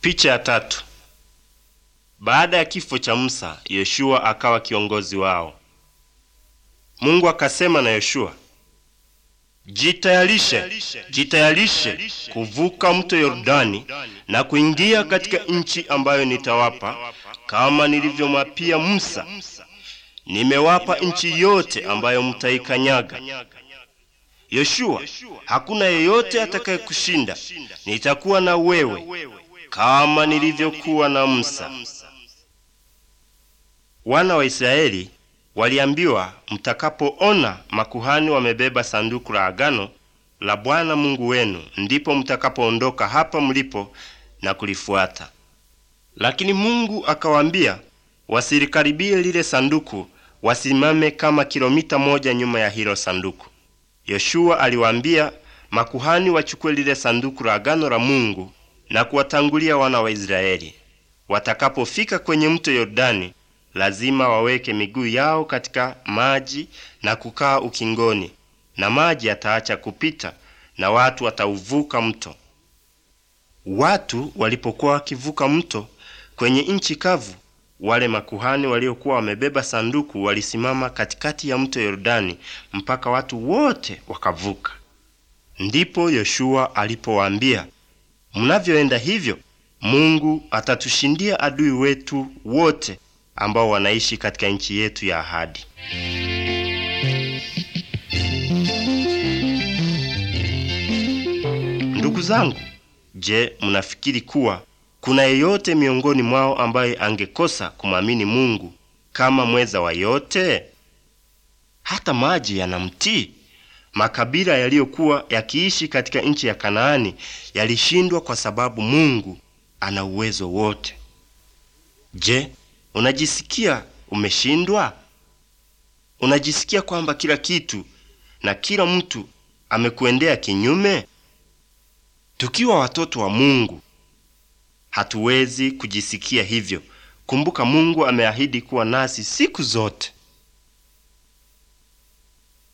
Picha ya tatu. Baada ya kifo cha Musa, Yoshua akawa kiongozi wao. Mungu akasema na Yoshua, jitayarishe, jitayarishe kuvuka mto Yordani na kuingia katika nchi ambayo nitawapa kama nilivyomwapia Musa. Nimewapa nchi yote ambayo mtaikanyaga. Yoshua, hakuna yeyote atakayekushinda. Nitakuwa na wewe kama nilivyokuwa na Musa. Wana wa Israeli waliambiwa, mtakapoona makuhani wamebeba sanduku la agano la Bwana Mungu wenu, ndipo mtakapoondoka hapa mlipo na kulifuata. Lakini Mungu akawaambia wasilikaribie lile sanduku, wasimame kama kilomita moja nyuma ya hilo sanduku. Yoshua aliwaambia makuhani wachukue lile sanduku la agano la Mungu na kuwatangulia wana wa Israeli. Watakapofika kwenye mto Yordani, lazima waweke miguu yao katika maji na kukaa ukingoni, na maji yataacha kupita na watu watauvuka mto. Watu walipokuwa wakivuka mto kwenye nchi kavu, wale makuhani waliokuwa wamebeba sanduku walisimama katikati ya mto Yordani mpaka watu wote wakavuka. Ndipo Yoshua alipowaambia, mnavyoenda hivyo, Mungu atatushindia adui wetu wote ambao wanaishi katika nchi yetu ya ahadi. Ndugu zangu, je, mnafikiri kuwa kuna yeyote miongoni mwao ambaye angekosa kumwamini Mungu kama mweza wa yote? Hata maji yanamtii. Makabila yaliyokuwa yakiishi katika nchi ya Kanaani yalishindwa kwa sababu Mungu ana uwezo wote. Je, unajisikia umeshindwa? Unajisikia kwamba kila kitu na kila mtu amekuendea kinyume? Tukiwa watoto wa Mungu hatuwezi kujisikia hivyo. Kumbuka, Mungu ameahidi kuwa nasi siku zote.